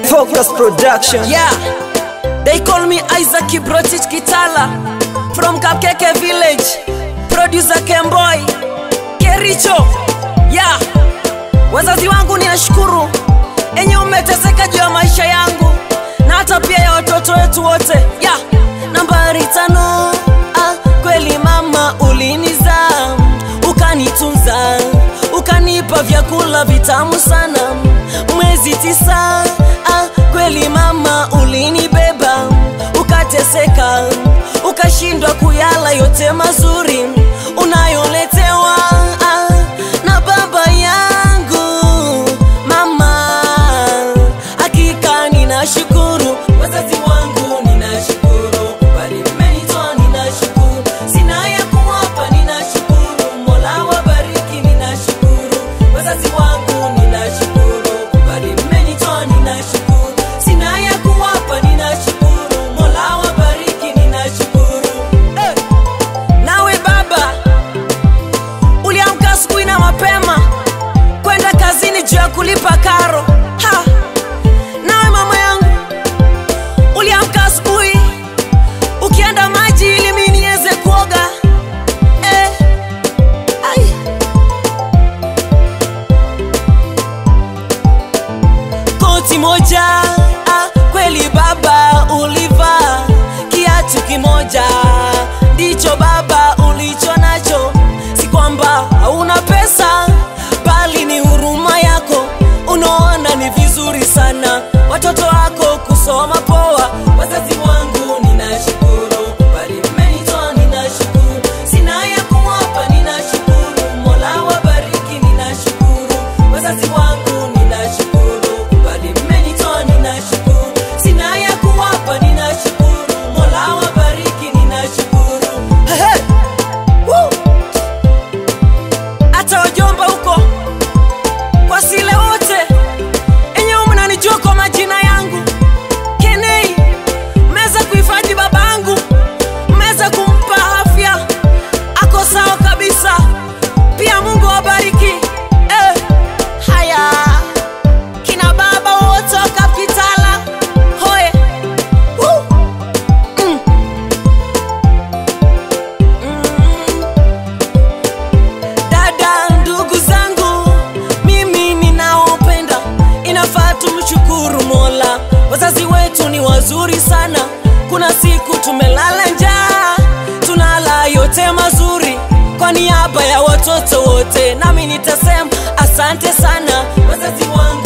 Focus Production. Yeah, they call me Isaac Kibrotich Kitala from Kapkeke village. Producer Kemboy Kericho. Yeah, wazazi wangu ninashukuru enye umeteseka juu ya maisha yangu na hata pia ya watoto wetu wote. Yeah, nambari tano. Ah, kweli mama ulinizaa ukanitunza ukanipa vyakula vitamu sana mwezi tisa ah, kweli mama ulinibeba ukateseka ukashindwa kuyala yote mazuri unayoletewa ah, na baba yangu mama hakika ninashukuru wazazi wangu ninashukuru bali mmenitoa ninashukuru sina ya kuwapa ninashukuru mola wabariki ninashukuru wazazi wangu ninashukuru bali mmenitoa ninashukuru sina ya kuwapa ninashukuru mola wabariki ninashukuru hey. nawe baba uliamka asubuhi na mapema kwenda kazini juu ya kulipa karo ha. nawe mama yangu uliamka asubuhi ukienda maji ili mi niweze kuoga eh. Ai. koti moja ah, kweli baba ulivaa kiatu kimoja ndicho baba ulicho nacho si kwamba hauna pesa bali ni huruma yako unaona ni vizuri sana watoto wako kusoma poa wazazi wangu ninashukuru bali mmenitoa ninashukuru sina ya kuwapa ninashukuru mola wabariki ninashukuru wazazi wangu ninashukuru bali mmenitoa ninashukuru sina ya kuwapa ninashukuru mola wabariki ninashukuru Hehe. Woo. hata wajomba huko kwa sile wote enyewe mnanijua kwa majina yangu kenei mmeweza kuhifadhi babangu mmeweza kumpa afya ako sawa kabisa pia mungu awabariki eh, haya kina baba wote wa kapitala hoye Woo. Mm. Mm. dada ndugu zangu mimi ninaopenda inafaa tumshukuru mola wazazi wetu ni wazuri sana kuna siku tumelala njaa tunala yote mazuri kwa niaba ya watoto wote nami nitasema asante sana wazazi wangu